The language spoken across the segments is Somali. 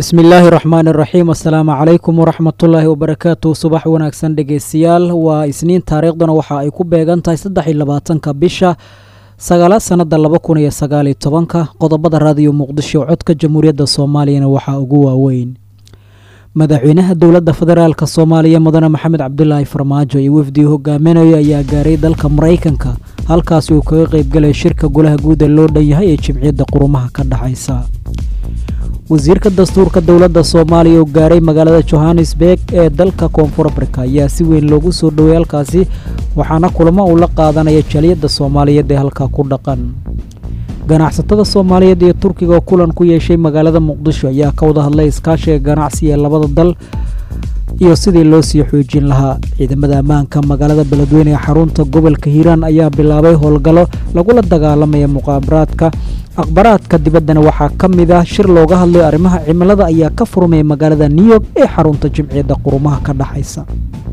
bismi illaahi raxmaan iraxiim assalaamu calaykum waraxmatullaahi wabarakaatu subax wanaagsan dhegeystayaal waa isniin taariikhdana waxa ay ku beegan tahay saddex iyo labaatanka bisha sagaalaad sannada laba kun iyo sagaaliyo tobanka qodobada raadiyo muqdisho codka jamhuuriyadda soomaaliyana waxaa ugu waaweyn madaxweynaha dowladda federaalk soomaaliya mudane maxamed cabdulaahi farmaajo iyo wafdii hogaaminayo ayaa gaaray dalka maraykanka halkaasi uu kaga qeybgalay shirka golaha guud ee loo dhan yahay ee jimciyadda qurumaha ka dhexaysa wasiirka dastuurka dowladda soomaaliya oo gaaray magaalada johannesburg ee dalka koonfur afrika ayaa si weyn loogu soo dhowey halkaasi waxaana kulamo uu la qaadanaya jaliyadda soomaaliyeed ee halkaa ku dhaqan ganacsatada soomaaliyeed iyo turkiga oo kulan ku yeeshay magaalada muqdisho ayaa ka wada hadlay iskaashiga ganacsi ee labada dal iyo sidii loo sii xoojin lahaa ciidamada ammaanka magaalada beledweyne ee xarunta gobolka hiiraan ayaa bilaabay howlgallo lagula dagaalamaya muqaabaraadka akhbaraadka dibaddana waxaa ka mid ah shir looga hadlayo arrimaha cimilada ayaa ka furmaya magaalada new york ee xarunta jimciyadda qurumaha ka dhexaysa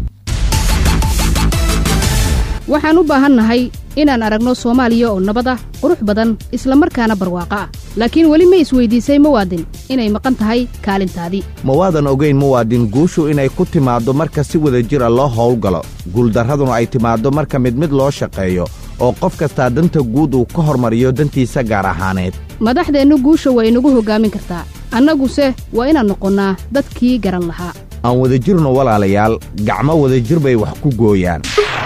waxaan u baahannahay inaan aragno soomaaliya oo nabad ah qurux badan islamarkaana barwaaqo ah laakiin weli ma isweydiisay muwaadin inay maqan tahay kaalintaadii ma waadan ogayn muwaadin guushu inay ku timaaddo marka si wada jira loo howlgalo guuldarraduna ay timaaddo marka mid mid loo shaqeeyo oo qof kastaa danta guud uu ka hormariyo dantiisa gaar ahaaneed madaxdeennu guusha waa inagu hoggaamin kartaa annaguse waa inaan noqonnaa dadkii garan lahaa aan wadajirno walaalayaal gacmo wadajir bay wax ku gooyaan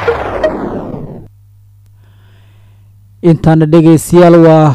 intaana dhegaystayaal waa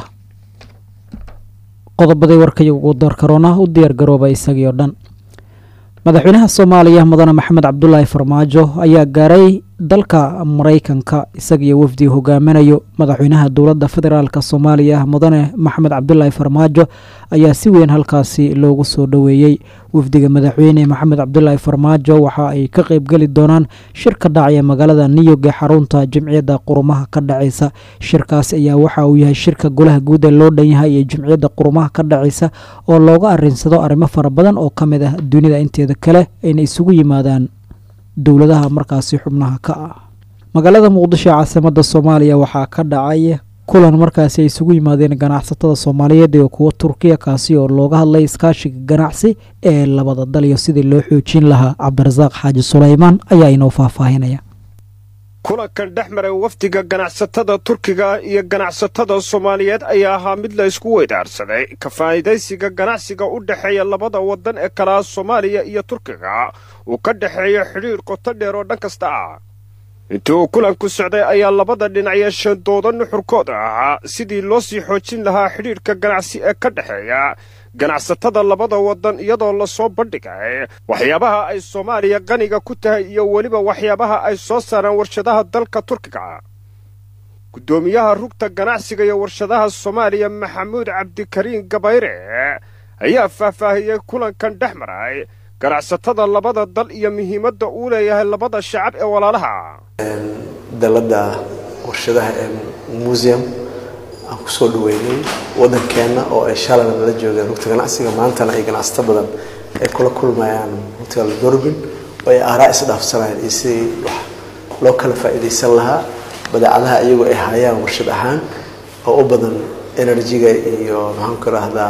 qodobaday warkay ugu darkaroona u diyaar garooba isagii oo dhan madaxweynaha soomaaliya mudane maxamed cabdulaahi farmaajo ayaa gaaray dalka maraykanka isagiyo wafdii hogaaminayo madaxweynaha dowladda federaalk soomaaliya mudane maxamed cabdulaahi farmaajo ayaa si weyn halkaasi loogu soo dhoweeyey wafdiga madaxweyne maxamed cabdulaahi farmaajo waxa ay ka qeybgeli doonaan shir ka dhacaya magaalada niyog ee xarunta jimciyadda qurumaha ka dhacaysa shirkaasi ayaa waxa uu yahay shirka golaha guud ee loo dhan yahay iyo jimciyadda qurumaha ka dhacaysa oo looga arinsado arrimo fara badan oo ka mid ah dunida inteeda kale ayna isugu yimaadaan dowladaha markaasi xubnaha ka ah magaalada muqdisho ee caasimada soomaaliya waxaa ka dhacay kulan markaasi ay isugu yimaadeen ganacsatada soomaaliyeed iyo kuwa turkiya kaasi oo looga hadlay iskaashiga ganacsi ee labada dal iyo sidii loo xoojin lahaa cabdirasaaq xaaji sulaymaan ayaa inoo faahfaahinaya kulankan dhex maray wafdiga ganacsatada turkiga iyo ganacsatada soomaaliyeed ayaa ahaa mid la isku weydaarsaday ka faa'iidaysiga ganacsiga u dhexeeya labada waddan ee kalaha soomaaliya iyo turkiga uu ka dhexeeyo xidhiir qoto dheer oo dhan kasta ah intii uu kulanku socday ayaa labada dhinac yeesheen dooda nuxurkooda ahaa sidii loo sii xoojin lahaa xidhiirka ganacsi ee ka dhexeeya ganacsatada labada waddan iyadoo lasoo bandhigay waxyaabaha ay soomaaliya qaniga ku tahay iyo weliba waxyaabaha ay soo saaraan warshadaha dalka turkiga guddoomiyaha rugta ganacsiga iyo warshadaha soomaaliya maxamuud cabdikariin gabayre ayaa faahfaahiyey kulankan dhex maray ganacsatada labada dal iyo muhiimadda uu leeyahay labada shacab ee walaalaha dalada warshadaha ee museum aan kusoo dhaweynay wadankeenna oo ay shalayna nala joogeen rugta ganacsiga maantana ay ganacsato badan ay kula kulmayaan hotel dorbin oo ay aaraa isdhaafsanayaan iyo sidii wax loo kala faa'iidaysan lahaa badeecadaha iyagoo ay hayaan warshad ahaan oo u badan energy-ga iyo maxaan ku rahdaa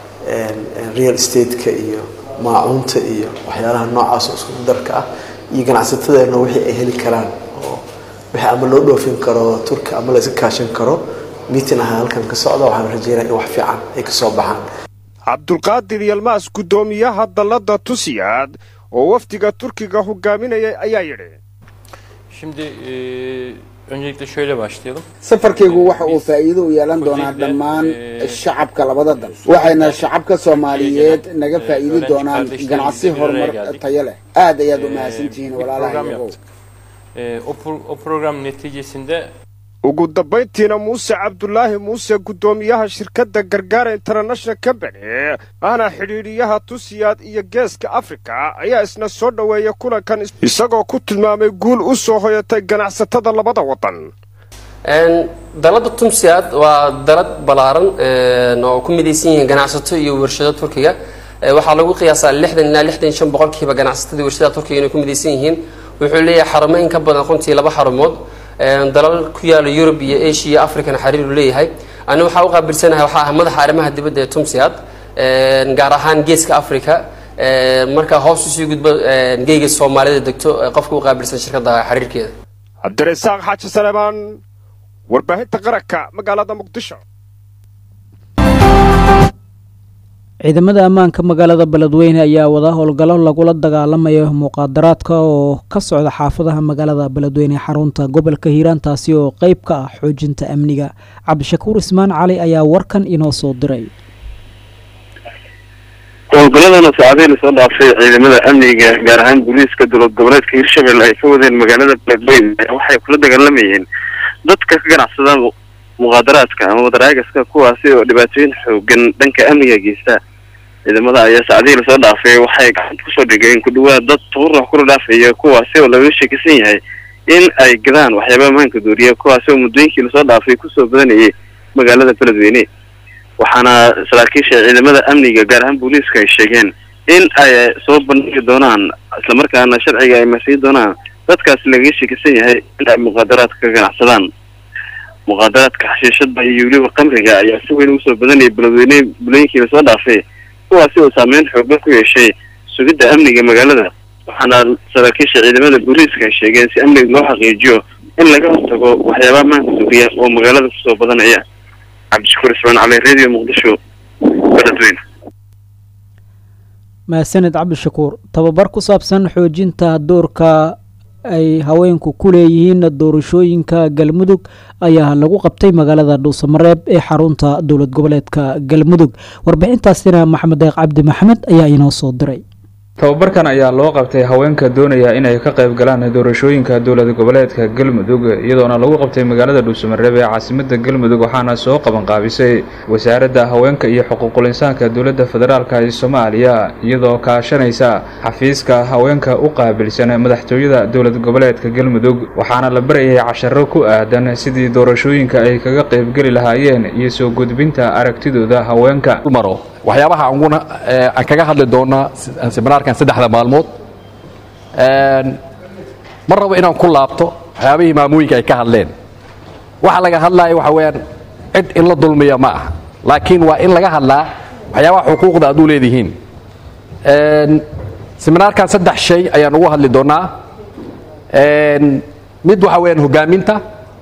real estate-ka iyo maacuunta iyo waxyaalaha noocaas oo isku darka ah iyo ganacsatadeenna wixii ay heli karaan oo wixii ama loo dhoofin karo turki ama la iska kaashan karo miitin ahaa halkan ka socda waxaan rajeynaya in wax fiican ay ka soo baxaan cabdulqaadir yalmaas guddoomiyaha dallada tusiyaad oo wafdiga turkiga hogaaminayay ayaa yidhi Şimdi e, öncelikle şöyle başlayalım. safarkaygu waxa uu faa'iido u yeelan doonaa dhammaan shacabka labada dal waxayna shacabka soomaaliyeed naga faa'iidi doonaan ganacsi horumar tayo leh aad ayaad u mahadsantihiin walaalaha Program iyagow yaptık. E, o, pro- o program neticesinde ugu dambayntiina muuse cabdulaahi muuse guddoomiyaha shirkadda gargaara international company ahna xidhiidhiyaha tusiyaad iyo geeska afrika ayaa isna soo dhoweeya kulankan isagoo ku tilmaamay guul u soo hoyatay ganacsatada labada waddan dalada tumsiad waa dalad ballaaran oo ku midaysan yihiin ganacsato iyo warshado turkiga waxaa lagu qiyaasaa lixdan ilaa lixdan iyo shan boqolkiiba ganacsatada warshadaha turkiga inay ku midaysan yihiin wuxuu leeyahay xarumo in ka badan runtii laba xarumood dalal ku yaala yurub iyo asia iyo africana xiriir uu leeyahay ani waxaa u qaabilsanahay waxaa ah madaxa arrimaha dibadda ee tumsiad gaar ahaan geeska africa marka hoos usii gudbo geyga soomaalida degto qofka u qaabilsan shirkadda xiriirkeeda cabdirasaaq xaaji saleemaan warbaahinta qaranka magaalada muqdisho ciidamada ammaanka magaalada beledweyne ayaa wada howlgallo lagula dagaalamayo muqaadaraadka oo ka socda xaafadaha magaalada beledweyne xarunta gobolka hiiraan taasi oo qeyb ka ah xoojinta amniga cabdishakuur ismaan cali ayaa warkan inoo soo diray howlgaladana saacadihii lasoo dhaafay ciidamada amniga gaar ahaan booliiska dowlad goboleedka hirshabelle ay ka wadeen magaalada beledweyne waxay kula dagaalamayeen dadka ka ganacsada muqaadaraadka ama wadaraagaska kuwaasi oo dhibaatooyin xoogan dhanka amniga geysta ciidamada ayaa saacadihii lasoo dhaafay waxay gacanta kusoo dhigeen ku dhawaad dad tuurux kula dhaafaya kuwaasi oo laga sheekisan yahay in ay gadaan waxyaaba ammaanka dooriya kuwaasi oo muddooyinkii lasoo dhaafay kusoo badanayay magaalada beledweyne waxaana saraakiisha ciidamada amniga gaar ahaan booliiska ay sheegeen in ay soo bandhigi doonaan islamarkaana sharciga ay marsiin doonaan dadkaasi lagaga sheekisan yahay in ay muqaadaraadka ka ganacsadaan muqaadaraadka xashiishada iyo weliba qamriga ayaa si weyn ugu soo badanayay beledweyne bulooyinkii lasoo dhaafay kuwaasi oo saameyn xoogan ku yeeshay sugidda amniga magaalada waxaana saraakiisha ciidamada booliiska ay sheegeen si amniga loo xaqiijiyo in laga hortago waxyaaba ammaanka suuriya oo magaalada kusoo badanaya cabdishakuur ismaan cali radio muqdisho beledweyne mahadsaned cabdishakuur tababar ku saabsan xoojinta doorka ay haweenku ku leeyihiin doorashooyinka galmudug ayaa lagu qabtay magaalada dhuusamareeb ee xarunta dowlad goboleedka galmudug warbixintaasina maxamed deeq cabdi maxamed ayaa inoo soo diray tababarkan ayaa loo qabtay haweenka doonaya inay ka qayb galaan doorashooyinka dowlad goboleedka galmudug iyadoona lagu qabtay magaalada dhuusamareeb ee caasimada galmudug waxaana soo qabanqaabisay wasaaradda haweenka iyo xuquuqul insaanka dowladda federaalk ee soomaaliya iyadoo kaashanaysa xafiiska haweenka u qaabilsan madaxtooyada dowlad goboleedka galmudug waxaana la barayay casharo ku aadan sidii doorashooyinka ay kaga qaybgeli lahaayeen iyo soo gudbinta aragtidooda haweenka waxyaabaha anguna aan kaga hadli doonaa seminaarkan saddexda maalmood ma rabo inaan ku laabto waxyaabihii maamooyinka ay ka hadleen waxa laga hadlaya waxa weeyaan cid in la dulmiya ma aha laakiin waa in laga hadlaa waxyaabaha xuquuqda aad u leedihiin seminaarkan saddex shay ayaan ugu hadli doonaa mid waxa weeyaan hogaaminta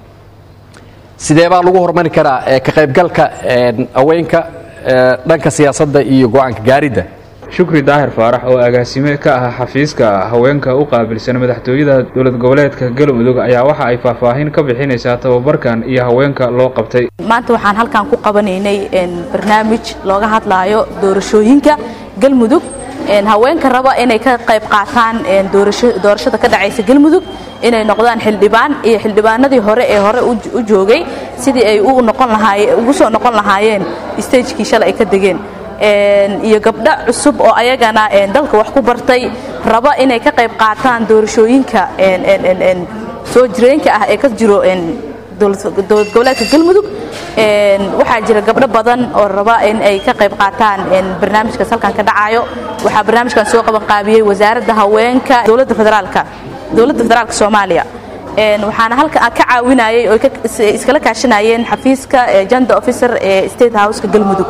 sidee baa lagu horumari karaa ka qaybgalka haweenka dhanka siyaasadda iyo go-aanka gaaridda shukri daahir faarax oo agaasime ka ah xafiiska haweenka u qaabilsan madaxtooyada dowlad goboleedka galmudug ayaa waxa ay faahfaahin ka bixinaysaa tababarkan iyo haweenka loo qabtay maanta waxaan halkan ku qabanaynay barnaamij looga hadlaayo doorashooyinka galmudug haweenka raba inay ka qayb qaataan doorashada ka dhacaysa galmudug inay noqdaan xildhibaan iyo xildhibaanadii hore ee hore u joogay sidii ay ugu soo noqon lahaayeen stagekii shalay ay ka degeen iyo gabdho cusub oo ayagana dalka wax ku bartay raba inay ka qayb qaataan doorashooyinka soo jireenka ah ee ka jiro dowlad goboleedka galmudug waxaa jira gabdho badan oo raba in ay ka qayb qaataan barnaamijkaas halkan ka dhacayo waxaa barnaamijkan soo qaban qaabiyey wasaaradda haweenka dowladda federaalka dowladda federaalka soomaaliya waxaana halka ka caawinayay oo iskala kaashanayeen xafiiska gender officer ee state houseka galmudug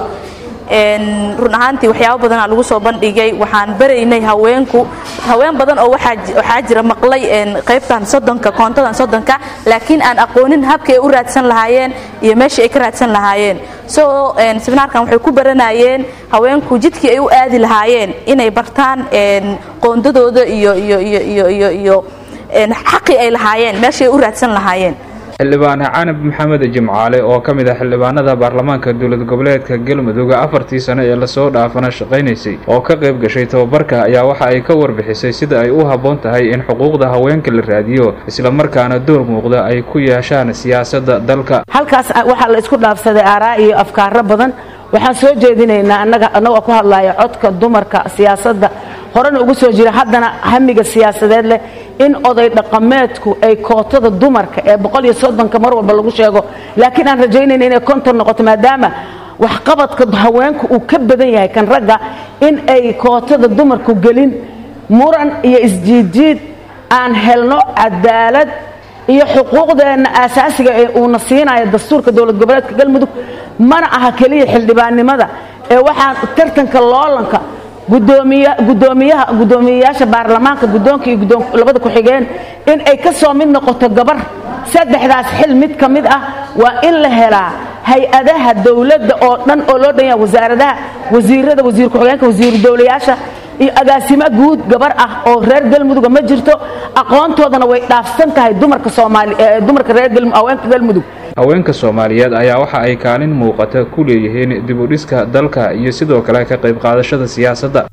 run ahaantii waxyaabo badanaa lagu soo bandhigay waxaan baraynay haweenku haween badan oo waxaa jira maqlay qaybtan soddonka koontadan soddonka laakiin aan aqoonin habkay u raadsan lahaayeen iyo meeshii ay ka raadsan lahaayeen so seminaarkan waxay ku baranayeen haweenku jidkii ay u aadi lahaayeen inay bartaan qoondadooda iyo iyo iyo iyo iyo iyo xaqii ay lahaayeen meeshay u raadsan lahaayeen xildhibaan canab maxamed jimcaale oo ka mid ah xildhibaanada baarlamaanka dowlad goboleedka galmudug afartii sano ee lasoo dhaafana shaqaynaysay oo ka qayb gashay tababarka ayaa waxa ay ka warbixisay sida ay u habboon tahay in xuquuqda haweenka la raadiyo islamarkaana door muuqda ay ku yeeshaan siyaasadda dalka halkaas waxaa la isku dhaafsaday aaraa iyo afkaaro badan waxaan soo jeedinaynaa annaga annagoo ku hadlaya codka dumarka siyaasadda horena ugu soo jira haddana hamiga siyaasadeed leh in oday dhaqameedku ay kootada dumarka ee boqol iyo soddonka mar walba lagu sheego laakiin aan rajaynayna inay konton noqoto maadaama waxqabadka haweenku uu ka badan yahay kan ragga in ay kootada dumarku gelin muran iyo isjiidjiid aan helno cadaalad iyo xuquuqdeenna aasaasiga ee uuna siinayo dastuurka dowlad goboleedka galmudug mana aha keliya xildhibaannimada ee waxaan tartanka loolanka gudoomiyaha gudoomiyeyaasha baarlamaanka guddoonka iyo labada ku-xigeen in ay ka soo mid noqoto gabar saddexdaas xil mid ka mid ah waa in la helaa hay-adaha dowladda oo dhan oo loo dhan yaha wasaaradaha wasiirada wasiir ku-xigeenka wasiiru dowlayaasha iyo agaasimo guud gabar ah oo reer galmuduga ma jirto aqoontoodana way dhaafsan tahay dumarka soomaali dumarka reer haweenka galmudug haweenka soomaaliyeed ayaa waxa ay kaalin muuqata ku leeyihiin dib u dhiska dalka iyo sidoo kale ka qayb qaadashada siyaasadda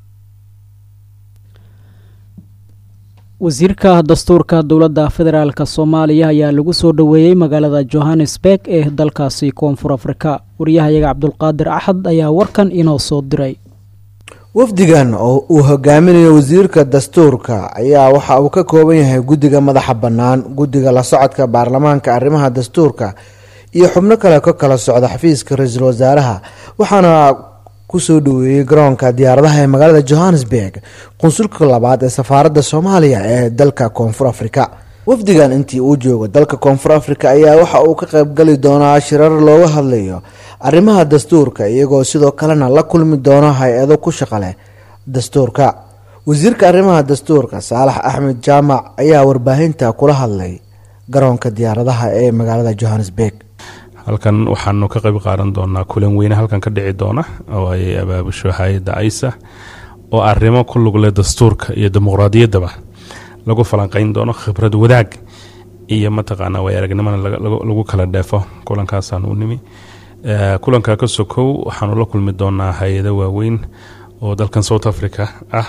wasiirka dastuurka dowladda federaalk soomaaliya ayaa lagu soo dhoweeyey magaalada johannesburg ee dalkaasi koonfur afrika waryahayaga cabdulqaadir axad ayaa warkan inoo soo diray wafdigan oo uu hogaaminayo wasiirka dastuurka ayaa waxa uu ka kooban yahay guddiga madaxa bannaan guddiga la socodka baarlamaanka arrimaha dastuurka iyo xubno kale ka kala socda xafiiska ra-iisul wasaaraha waxaana kusoo dhaweeyey garoonka diyaaradaha ee magaalada johannesburg qunsulka labaad ee safaaradda soomaaliya ee dalka koonfur afrika wafdigan intii uu joogo dalka koonfur afrika ayaa waxa uu ka qaybgali doonaa shirar looga hadlayo arrimaha dastuurka iyagoo sidoo kalena la kulmi doono hay-ado ku shaqa leh dastuurka wasiirka arrimaha dastuurka saalax axmed jaamac ayaa warbaahinta kula hadlay garoonka diyaaradaha ee magaalada johannesburg halkan waxaanu ka qayb qaadan doonaa kulan weyne halkan ka dhici doona oo ay abaabusho hay-adda aisa oo arrimo ku lugle dastuurka iyo dimuqraadiyaddaba lagu falanqeyn doono khibrad wadaag iyo mataqaanaa way aragnimana lagu kala dheefo kulankaasaan u nimi kulanka ka sokow waxaanu la kulmi doonaa hay-ado waaweyn oo dalkan south africa ah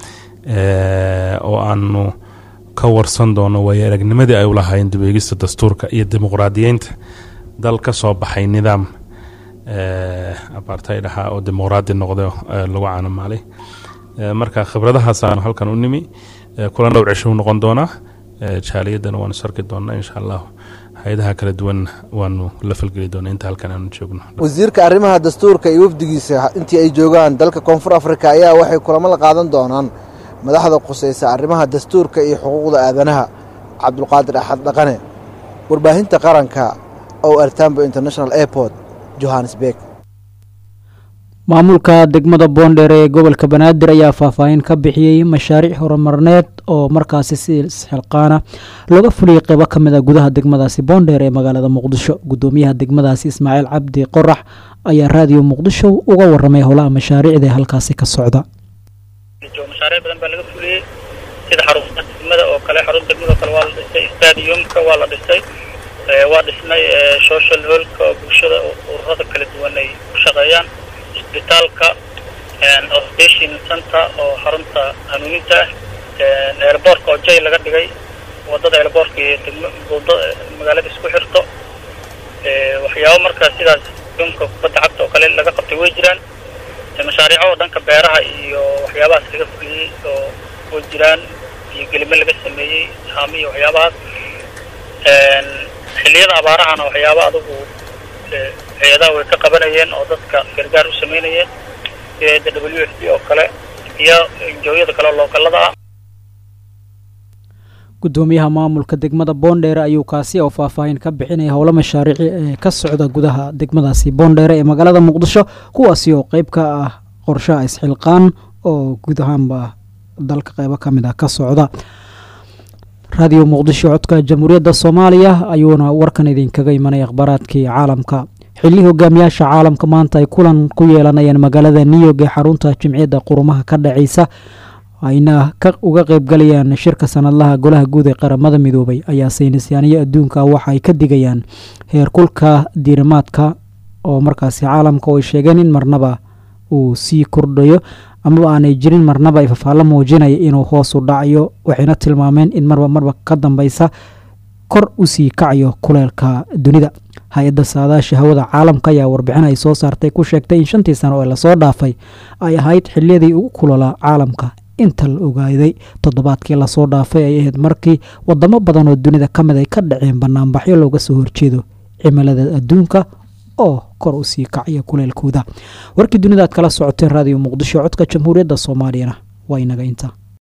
oo aanu ka warsan doono way aragnimadii ay ulahaayeen dibeegista dastuurka iyo dimuqraadiyeynta dal ka soo baxay nidaam apartheid ahaa oo dimuqraadi noqda lagu caanamaalay marka khibradahaasaan halkan u nimi kulan dhowr cisho u noqon doonaa jaaliyadana waanu sarki doonaa insha allah hay-adaha kala duwan waanu la falgeli doonaa inta halkan aanu joogno wasiirka arrimaha dastuurka iyo wafdigiisa intii ay joogaan dalka koonfur afrika ayaa waxay kulamo la qaadan doonaan madaxda quseysa arrimaha dastuurka iyo xuquuqda aadanaha cabdulqaadir axad dhaqane warbaahinta qaranka o artambo international airport johannesburg maamulka degmada boondheer ee gobolka banaadir ayaa faahfaahin ka bixiyey mashaariic horumarneed oo markaasi si isxilqaana looga fuliyey qeybo ka mid a gudaha degmadaasi boondheer ee magaalada muqdisho gudoomiyaha degmadaasi ismaaciil cabdi qorax ayaa raadiyo muqdisho uga waramay howlaha mashaariicda ee halkaasi ka socda mashaariic badan baa laga fuliyey sida xarunta degmada oo kale xarunta degmada oo kale waa la dhisay stadiumka waa la dhisay waa dhisnay social holka oo bulshada ururada kala duwan ay ku shaqeeyaan isbitaalka station center oo xarunta hanuuninta ah airbortka oo jay laga dhigay wadada airbortka iyo degmo magaalada isku xirto waxyaabo markaa sidaas dunka kubadda cagta oo kale laga qabtay way jiraan mashaariico oo dhanka beeraha iyo waxyaabahaas laga fuliyey oo way jiraan iyo gelime laga sameeyey haami iyo waxyaabahaas xilliyada abaarahana waxyaaba adugu hay-adaha way ka qabanayeen oo dadka gargaar u sameynayeen sida w f d oo kale iyo injooyada kale oo lookalada ah gudoomiyaha maamulka degmada boondheere ayuu kaasi oo faahfaahin ka bixinaya howlo mashaariici ee ka socda gudaha degmadaasi boondheere ee magaalada muqdisho kuwaasi oo qeyb ka ah qorshaha isxilqaan oo guud ahaanba dalka qeybo ka mid ah ka socda raadiyo muqdisho codka jamhuuriyadda soomaaliya ayuuna warkan idinkaga imanay akhbaaraadkii caalamka xilli hogaamiyaasha caalamka maanta ay kulan ku yeelanayaan magaalada new york ee xarunta jimciyadda qurumaha ka dhacaysa ayna uga qeybgalayaan shirka sanadlaha golaha guud ee qaramada midoobay ayaa saynisyaaniyo adduunka waxa ay ka digayaan heerkulka diirimaadka oo markaasi caalamka oo ay sheegeen in marnaba uu sii kordhayo amaba aanay jirin marnaba ay fafaalo muujinaya inuu hoos u dhacayo waxayna tilmaameen in marba marba ka dambeysa kor usii kacayo kuleelka dunida hay-adda saadaasha hawada caalamka ayaa warbixin ay soo saartay ku sheegtay in shantii sano ee lasoo dhaafay ay ahayd xiliyadii ugu kulolaa caalamka inta la ogaaday toddobaadkii lasoo dhaafay ay ahayd markii wadamo badan oo dunida ka mid ay ka dhaceen banaanbaxyo looga soo horjeedo cimilada adduunka oo kor usii kacaya kuleelkooda warkii dunida aad kala socoteen raadiyo muqdisho codka jamhuuriyadda soomaaliyana waa inaga inta